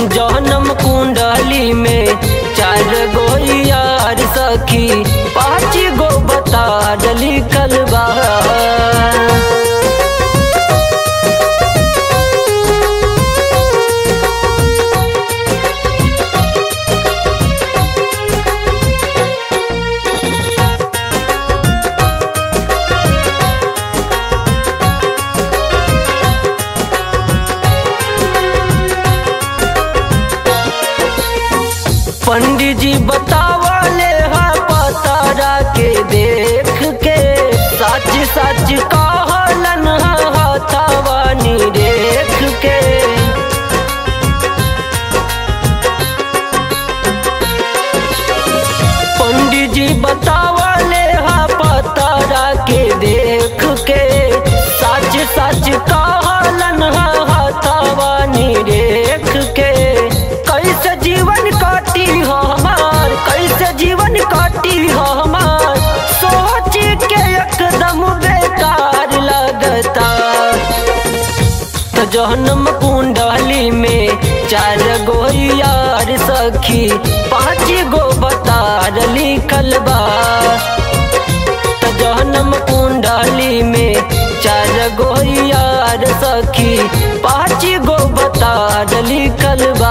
जन्म कुंडली में चार गो यार सखी पाँच गो बता डली कलबा पंडित जी बतावले हा पतारा के देख के सच सच कहलन हा हथवानी देख के पंडित जी बतावले हा पतारा के देख के सच सच कहलन हा हथवानी देख के कैसे जीवन काटी हो हमार कैसे जीवन काटी हो हमार सोच के एकदम बेकार लगता तो जहनम कुंडली में चार गो यार सखी पाँच गो बता लिखल बा तो जहनम कुंडली में चार गो यार सखी पाँच गो बता लिखल बा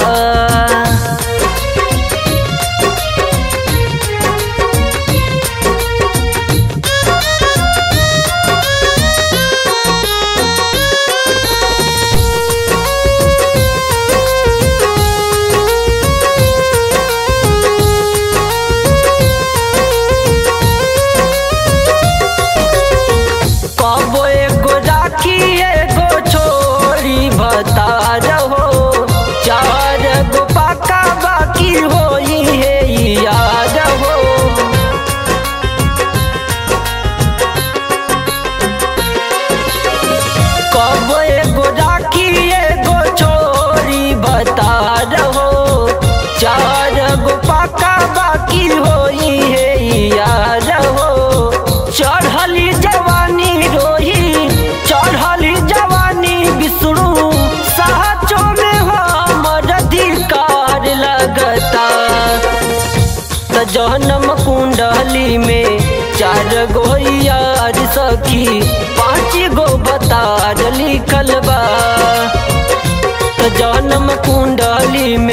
कबो एगो राखी एगो छोरी बता रहो चार गो पाका बाकी होई है याद हो कबो एगो राखी एगो छोरी बता रहो चार गो पाका बाकी होई है याद हो चढ़ली जवानी रोही चढ़ली जवानी विष्णु साचो में हमर अधिकार लगता त जहनम कुंडली में चार गो यार सखी पाँच गो बता लिखल बा त जन्म कुंडली